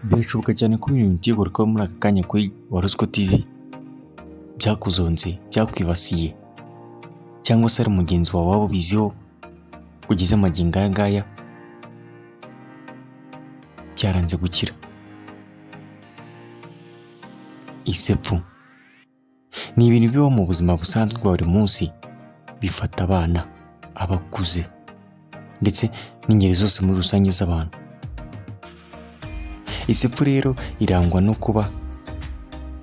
birashoboka cyane ko ibintu biteye kuba muri aka kanya kuri warusiko TV byakuzonze byakwibasiye cyangwa se ari mugenzi wawe waba ubiziho kugeza amagingo aya ngaya byaranze gukira isepfu ni ibintu bibaho mu buzima busanzwe bwa buri munsi bifata abana abakuze ndetse n'ingeri zose muri rusange z'abantu isepfu rero irangwa no kuba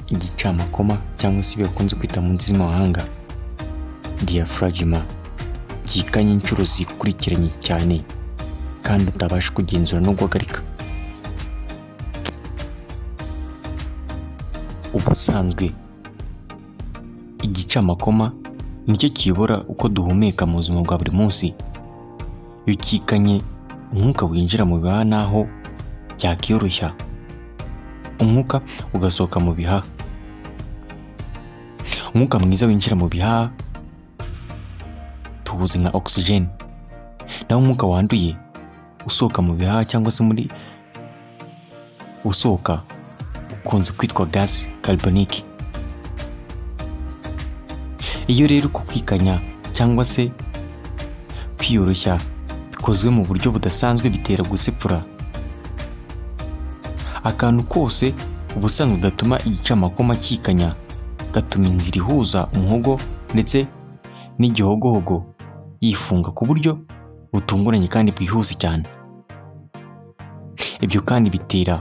igicamakoma cyangwa se ibyo bakunze kwita mu ndimi z'amahanga diyafuragima ryikanye inshuro zikurikiranye cyane kandi utabasha kugenzura no guhagarika ubusanzwe igicamakoma nicyo kiyobora uko duhumeka mu buzima bwa buri munsi iyo ukikanye umwuka winjira mu bihaha n'aho byakiyoroshya umwuka ugasohoka mu bihaha umwuka mwiza winjira mu bihaha tuwuzi nka ogisijeni naho umwuka wanduye usohoka mu bihaha cyangwa se muri usohoka ukunze kwitwa gaze karibonike iyo rero kukikanya cyangwa se kwiyoroshya bikozwe mu buryo budasanzwe bitera gusepfura akantu kose ubusanzwe gatuma igicamakoma kikanya gatuma inzira ihuza umuhogo ndetse n'igihogohogo yifunga ku buryo butunguranye kandi bwihuse cyane ibyo kandi bitera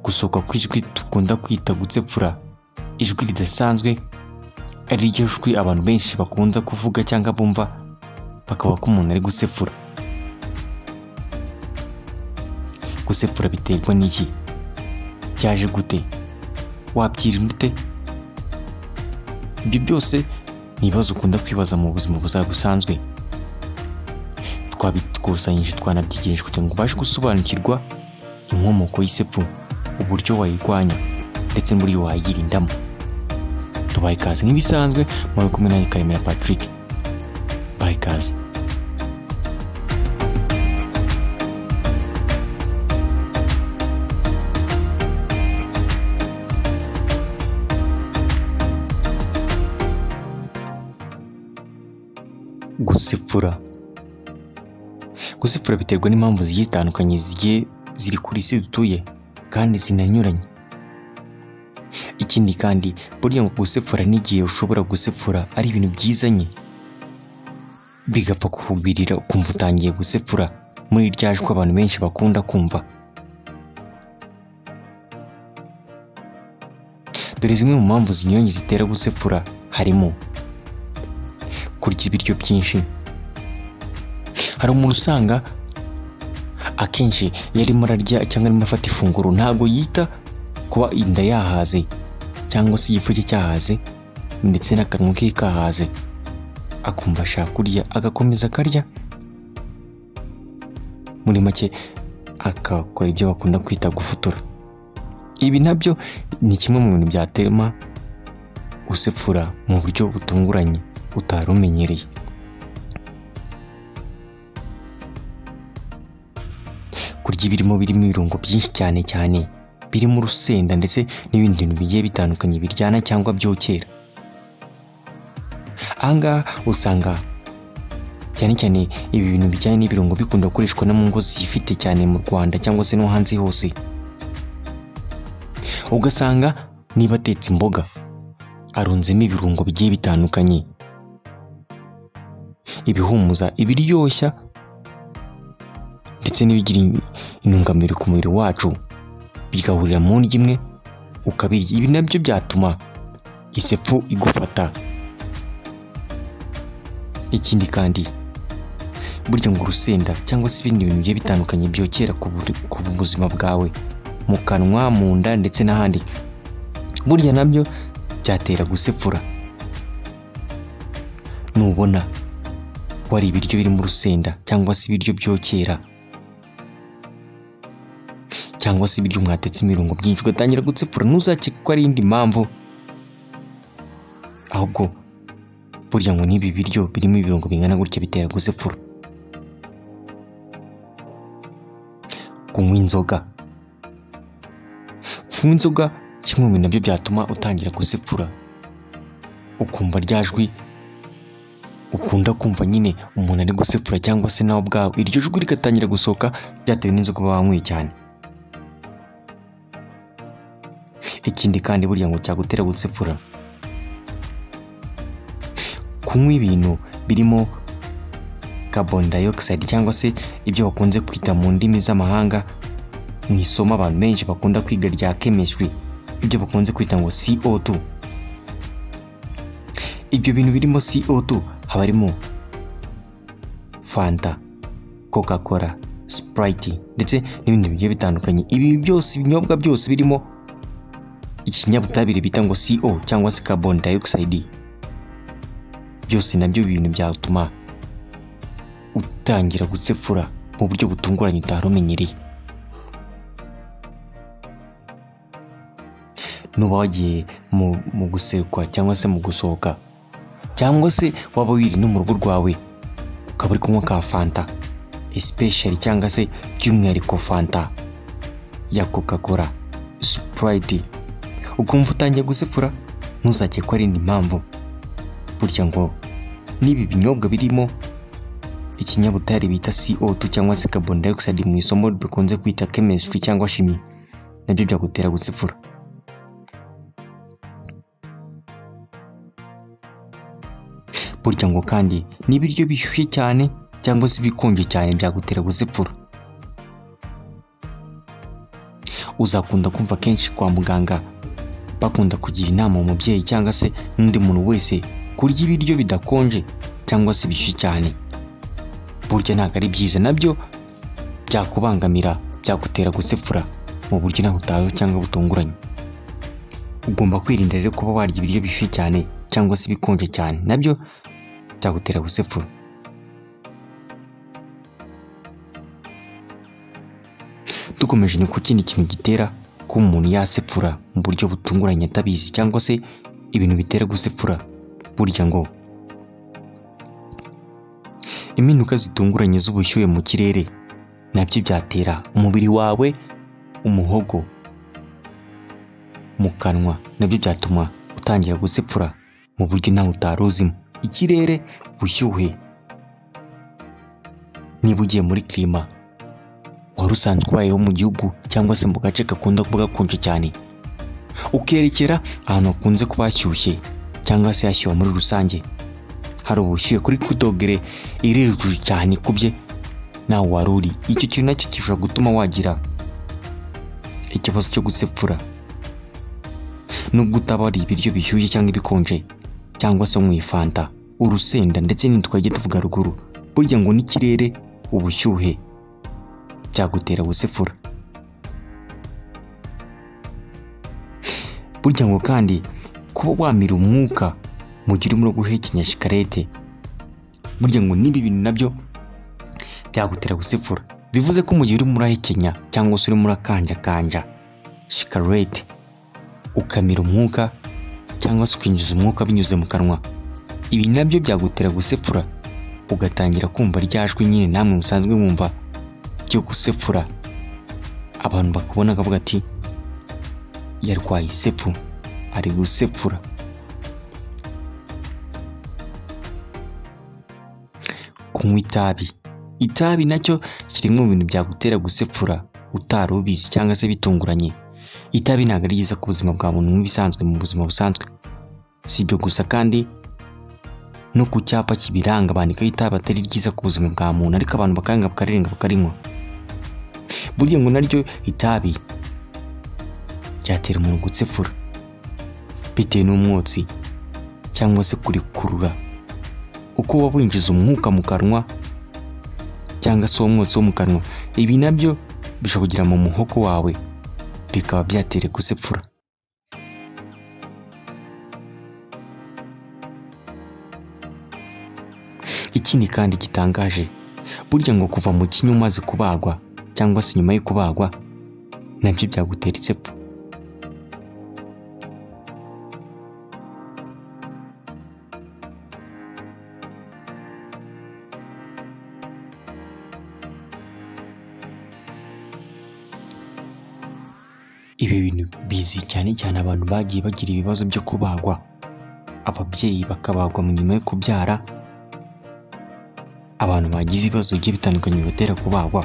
gusohoka kw'ijwi dukunda kwita gutsepfura ijwi ridasanzwe ari ryo jwi abantu benshi bakunze kuvuga cyangwa bumva bakaba ko umuntu ari gusepfura gusepfura biterwa n'iki byaje gute wabyirinda ute ibyo byose ni ibibazo ukunda kwibaza mu buzima buzaba busanzwe twabikusanyije twanabyegereje kugira ngo ubashe gusobanukirwa inkomoko y'isepfu uburyo wayirwanya ndetse n'uburyo wayirindamo tubaha ikaze nk'ibisanzwe muri kumwe nanjye karemera patrick baha ikaze gusepfura gusepfura biterwa n'impamvu zigiye zitandukanye zigiye ziri kuri isi dutuye kandi zinanyuranye ikindi kandi burya ngo gusepfura n'igihe ushobora gusepfura ari ibintu byizanye bigapfa kuhubirira ukumva utangiye gusepfura muri irya jwi abantu benshi bakunda kumva dore zimwe mu mpamvu zinyuranye zitera gusepfura harimo kurya ibiryo byinshi hari umuntu usanga akenshi iyo arimo ararya cyangwa arimo afata ifunguro ntabwo yita kuba inda yahaze cyangwa se igifu cye cyahaze ndetse n'akanwa ke kahaze akumva ashaka kurya agakomeza akarya muri make akakora ibyo bakunda kwita gufutura ibi nabyo ni kimwe mu bintu byatema usepfura mu buryo butunguranye utari umenyereye kurya ibirimo birimo ibirungo byinshi cyane cyane birimo urusenda ndetse n'ibindi bintu bigiye bitandukanye biryana cyangwa byokera ahangaha usanga cyane cyane ibi bintu bijyanye n'ibirungo bikunda gukoreshwa no mu ngo zifite cyane mu rwanda cyangwa se no hanze hose ugasanga niba atetse imboga arunzemo ibirungo bigiye bitandukanye ibihumuza ibiryoshya ndetse n'ibigira intungamubiri ku mubiri wacu bigahurira mu ndyo imwe ukabirya ibi nabyo byatuma isepfu igufata ikindi kandi burya ngo urusenda cyangwa se ibindi bintu bigiye bitandukanye byokera ku buzima bwawe mu kanwa mu nda ndetse n'ahandi burya nabyo byatera gusepfura nubona wari ibiryo birimo urusenda cyangwa se ibiryo byokera cyangwa se ibiryo mwatetse ibirungo byinshi ugatangira gutsepfura ntuzakeke ko ari indi mpamvu ahubwo burya ngo n'ibi biryo birimo ibirungo bingana gutya bitera gusepfura kunywa inzoga kunywa inzoga kimwe mu bintu nabyo byatuma utangira kuzepfura ukumva rya jwi ukunda kumva nyine umuntu ari gusepfura cyangwa se nawe ubwawe iryo jwi rigatangira gusohoka byatewe n'inzoga uba wanyweye cyane ikindi kandi burya ngo cyagutera gutsepfura kunywa ibintu birimo carbon dioxide cyangwa se ibyo bakunze kwita mu ndimi z'amahanga mu isomo abantu benshi bakunda kwiga rya chemistry ibyo bakunze kwita ngo CO2 ibyo bintu birimo CO2 haba harimo Fanta Coca-Cola Sprite ndetse n'ibindi bigiye bitandukanye ibi byose ibinyobwa byose birimo ikinyabutabire bita ngo CO cyangwa se carbon dioxide byose nabyo bintu byatuma utangira gutsepfura mu buryo butunguranye utari umenyereye nuba wagiye mu, mu guserukwa cyangwa se mu gusohoka cyangwa se waba wiri no mu rugo rwawe ukaba uri kunywa ka fanta especially cyangwa se by'umwihariko fanta ya coca cola sprite ukumva utangiye gusepfura ntuzakekwe ari indi mpamvu burya ngo n'ibi binyobwa birimo ikinyabutare bita CO2 cyangwa se carbon dioxide mu isomo bikunze kwita chemistry cyangwa shimi nabyo byagutera gusepfura burya ngo kandi n'ibiryo bishyushye cyane cyangwa se ibikonje cyane byagutera gusepfura uzakunda kumva kenshi kwa muganga bakunda kugira inama umubyeyi cyangwa se n'undi muntu wese kurya ibiryo bidakonje cyangwa se bishyushye cyane burya ntabwo ari byiza nabyo byakubangamira byagutera gusepfura mu buryo nawe utawe cyangwa butunguranye ugomba kwirinda rero kuba warya ibiryo bishyushye cyane cyangwa se ibikonje cyane nabyo byagutera gusepfura dukomeje ni ku kindi kintu gitera kuba umuntu yasepfura mu buryo butunguranye atabizi cyangwa se ibintu bitera gusepfura burya ngo impinduka zitunguranye z'ubushyuhe mu kirere nabyo byatera umubiri wawe umuhogo mu kanwa nabyo byatuma utangira gusepfura mu buryo nawe utari uzimo ikirere ubushyuhe niba ugiye muri kirima wari usanzwe ubayeho mu gihugu cyangwa se mu gace gakunda kuba gakonje cyane ukerekera ahantu hakunze kuba hashyushye cyangwa se yashyuwe muri rusange hari ubushyuhe kuri kudogere iri hejuru cyane ikubye nawe wari uri icyo kintu nacyo gishobora gutuma wagira ikibazo cyo gusepfura nubwo utaba wariye ibiryo bishyushye cyangwa ibikonje cyangwa se mu ifanta urusenda ndetse n'indi twajya tuvuga ruguru burya ngo n'ikirere ubushyuhe byagutera gusepfura burya ngo kandi kuba wamira umwuka mu gihe urimo guhekenya shikarete burya ngo n'ibi bintu nabyo byagutera gusepfura bivuze ko mu gihe urimo urahekenya cyangwa se urimo urakanjakanja shikarete ukamira umwuka cyangwa se ukinjiza umwuka binyuze mu kanwa ibi nabyo byagutera gusepfura ugatangira kumva ryajwi nyine namwe musanzwe mwumva ryo gusepfura abantu bakubona akavuga ati yarwaye isepfu ari gusepfura kunywa itabi itabi nacyo kiri mu bintu byagutera gusepfura utari ubizi cyangwa se bitunguranye itabi ntabwo ari ryiza ku buzima bwa muntu nk'ibisanzwe mu buzima busanzwe si ibyo gusa kandi no ku cyapa kibiranga bandikaho itabi atari ryiza ku buzima bwa muntu ariko abantu bakanga bakarirenga bakarinywa burya ngo naryo itabi ryatera umuntu gusepfura bitewe n'umwotsi cyangwa se kurikurura uko waba winjiza umwuka mu kanwa cyangwa se uwo mwotsi wo mu kanwa ibi nabyo bishobora kugera mu muhoko wawe bikaba byatera gusepfura ikindi kandi gitangaje burya ngo kuva mu kinya umaze kubagwa cyangwa se nyuma yo kubagwa nabyo byagutera isepfu ibi bintu bizi cyane cyane abantu bagiye bagira ibibazo byo kubagwa ababyeyi bakabagwa mu nyuma yo kubyara abantu bagize ibibazo bigiye bitandukanye bibatera kubagwa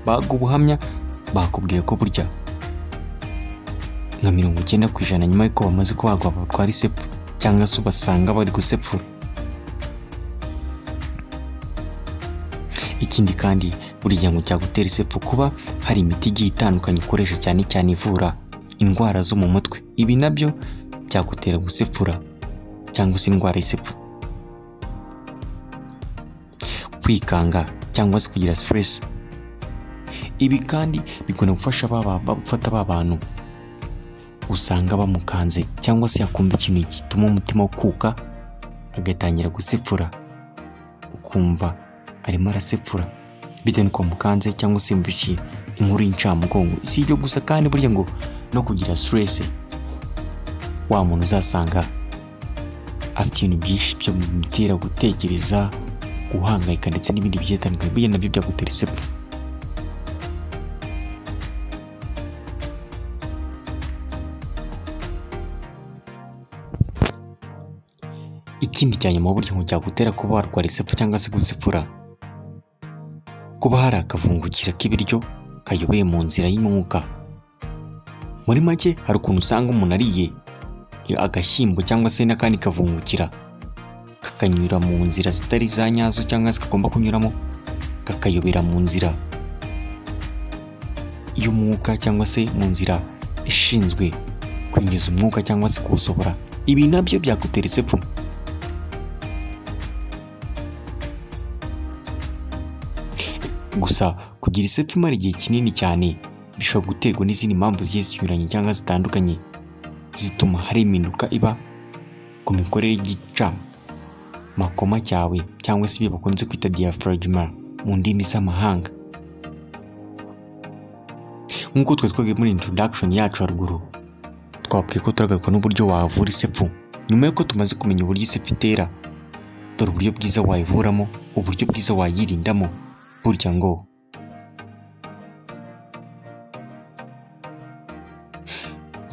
baga ubuhamya bakubwiye ko burya nka mirongo icyenda ku ijana nyuma y'uko bamaze kubagwa batwara isepfu cyangwa se ubasanga bari gusepfura ikindi kandi buriya ngo cyagutera isepfu kuba hari imiti igiye itandukanye ukoresha cyane cyane ivura indwara zo mu mutwe ibi nabyo byagutera gusepfura cyangwa se indwara y'isepfu kwikanga cyangwa se kugira siteresi ibi kandi bikunda gufasha gufata ba bantu usanga bamukanze cyangwa se yakumva ikintu gituma umutima ukuka agatangira gusepfura ukumva arimo arasepfura bitewe n'uko mukanze cyangwa se mvukiye inkuru y'incamugongo si ibyo gusa kandi burya ngo no kugira siteresi wa muntu uzasanga afite ibintu byinshi byo bimutera gutekereza guhangayika ndetse n'ibindi bigiye bitandukanye burya nabyo byagutera isepfu ikindi cya nyuma burya ngo cyagutera kuba warwara isepfu cyangwa se gusepfura kuba hari akavungukira k'ibiryo kayoboye mu nzira y'umwuka muri make hari ukuntu usanga umuntu ariye agashyimbo cyangwa se n'akandi kavungukira kakanyura mu nzira zitari za nyazo cyangwa se kagomba kunyuramo kakayobera mu nzira y'umwuka cyangwa se mu nzira ishinzwe kwinjiza umwuka cyangwa se kuwusohora ibi nabyo byagutera isepfu gusa kugira isepfu imara igihe kinini cyane bishobora guterwa n'izindi mpamvu zigiye zinyuranye cyangwa zitandukanye zituma hari impinduka iba ku mikorere y'gicamakoma cyawe cyangwa se ibyo bakunze kwita diaphragma mu ndimi z'amahanga nk'uko twari twagiye muri introduction yacu haruguru twabwiye ko turagaruka n'uburyo wavura isepfu nyuma y'uko tumaze kumenya uburyo isepfu itera dore uburyo bwiza wayivuramo uburyo bwiza wayirindamo burya ngo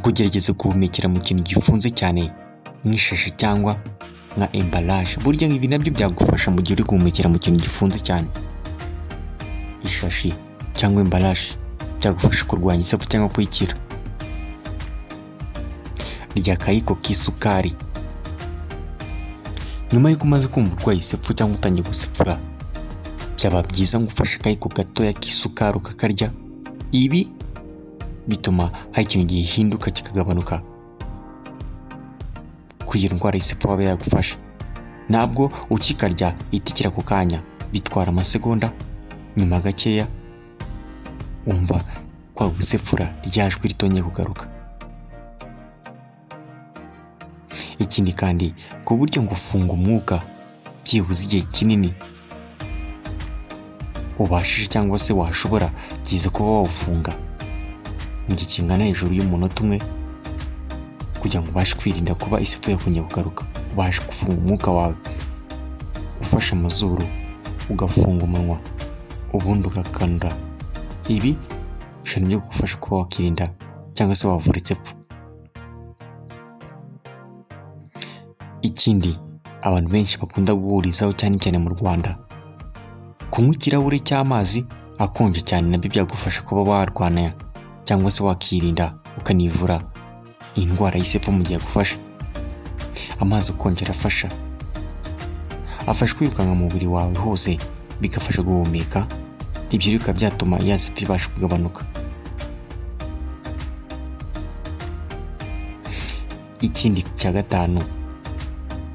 kugerageza guhumekera mu kintu gifunze cyane nk'ishashi cyangwa nka embalaje burya ibi nabyo byagufasha mu gihe uri guhumekera mu kintu gifunze cyane ishashi cyangwa embalaje byagufasha kurwanya isapfu cyangwa kuyikira rya kayiko k'isukari nyuma y'uko umaze kumva urwaye isepfu cyangwa utangiye gusepfura byaba byiza ngo ufashe akayiko gatoya k'isukari ukakarya ibi bituma hari ikintu gihinduka kikagabanuka kugira indwara y'isepfu waba yagufasha ntabwo ukikarya itikira ako kanya bitwara amasegonda nyuma gakeya wumva kwa gusepfura ryajwi ritongeye kugaruka ikindi kandi ku buryo ngo ufunga umwuka byibuze igihe kinini ubashije cyangwa se washobora byiza kuba wawufunga mu gihe kingana hejuru y'umunota umwe kugira ngo ubashe kwirinda kuba isepfu yakongera kugaruka ubashe gufunga umwuka wawe ufashe amazuru ugafunga umunwa ubundi ugakanura ibi bishobora byo kugufasha kuba wakirinda cyangwa se wavura isepfu ikindi abantu benshi bakunda guhurizaho cyane cyane mu rwanda kunywa ikirahure cy'amazi akonje cyane nabyo byagufasha kuba warwanya cyangwa se wakirinda ukanivura indwara y'isepfu mu gihe agufasha amazi akonje arafasha afasha kwirukanka mu mubiri wawe hose bigafasha guhumeka ibyo bikaba byatuma ya sepfu ibasha kugabanuka ikindi cya gatanu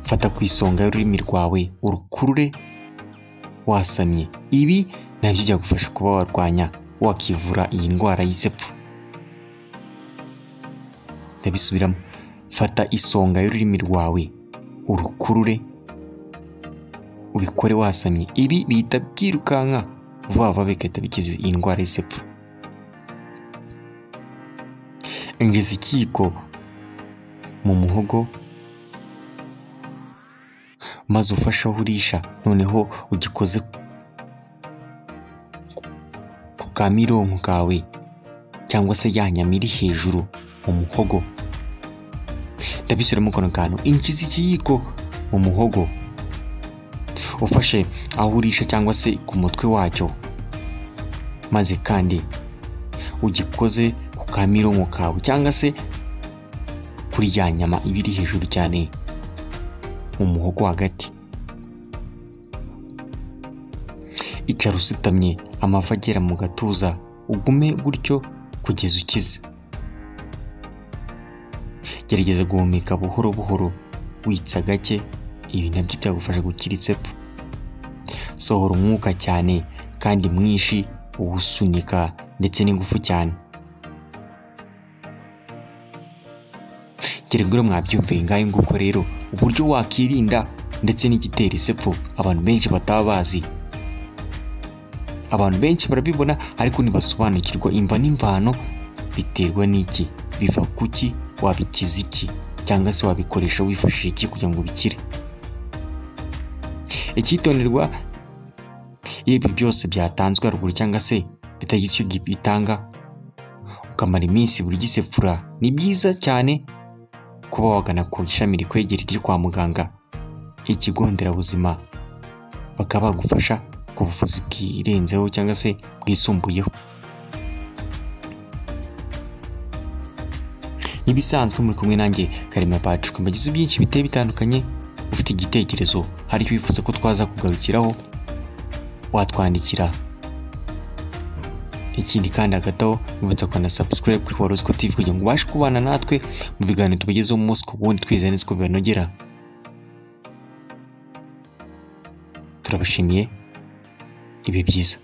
fata ku isonga y'ururimi rwawe urukurure wasamye ibi nabyo byagufasha kuba warwanya wakivura iyi ndwara y'isepfu ndabisubiramo fata isonga y'ururimi rwawe urukurure ubikore wasamye ibi bihita byirukanka vuba vuba bigahita bikiza iyi ndwara y'isepfu injiza ikiyiko mu muhogo maze ufashe aho urisha noneho ugikoze ku kamironko kawe cyangwa se ya nyama iri hejuru mu muhogo ndabisubiramo kano kantu inki z'ikiyiko mu muhogo ufashe aho urisha cyangwa se ku mutwe wacyo maze kandi ugikoze ku kamironko kawe cyangwa se kuri ya nyama iba iri hejuru cyane mu muhogo hagati icara usutamye amavi agera mu gatuza ugume gutyo kugeza ukize gerageza guhumeka buhoro buhoro witsa gake ibi nabyo byagufasha gukira itsepfu sohora umwuka cyane kandi mwinshi uwusunika ndetse n'ingufu cyane geragura mwabyumviye ngaho nguko rero uburyo wakirinda ndetse n'igitera isepfu abantu benshi bataba bazi abantu benshi barabibona ariko ntibasobanukirwa imva n'imvano biterwa n'iki biva kuki wabikiza iki cyangwa se wabikoresha wifashishije iki kugira ngo bikire icyitonderwa iyo ibi byose byatanzwe haruguru cyangwa se bitagize icyo bitanga ukamara iminsi buri gisepfura ni byiza cyane kuba wagana ku ishami rikwegereye ryo kwa muganga ikigo nderabuzima bakaba bagufasha ku buvuzi bwirenzeho cyangwa se bwisumbuyeho nk'ibisanzwe muri kumwe nanjye karema patrick mbagize byinshi biteye bitandukanye ufite igitekerezo hari icyo wifuza ko twaza kugarukiraho watwandikira ikindi kandi hagati aho wibutsa kugana subscribe kuri horosco tv kugira ngo ubashe kubana natwe mu biganiro tubagezeho umunsi ku wundi twizeye neza ko bibanogera turabashimiye ibihe byiza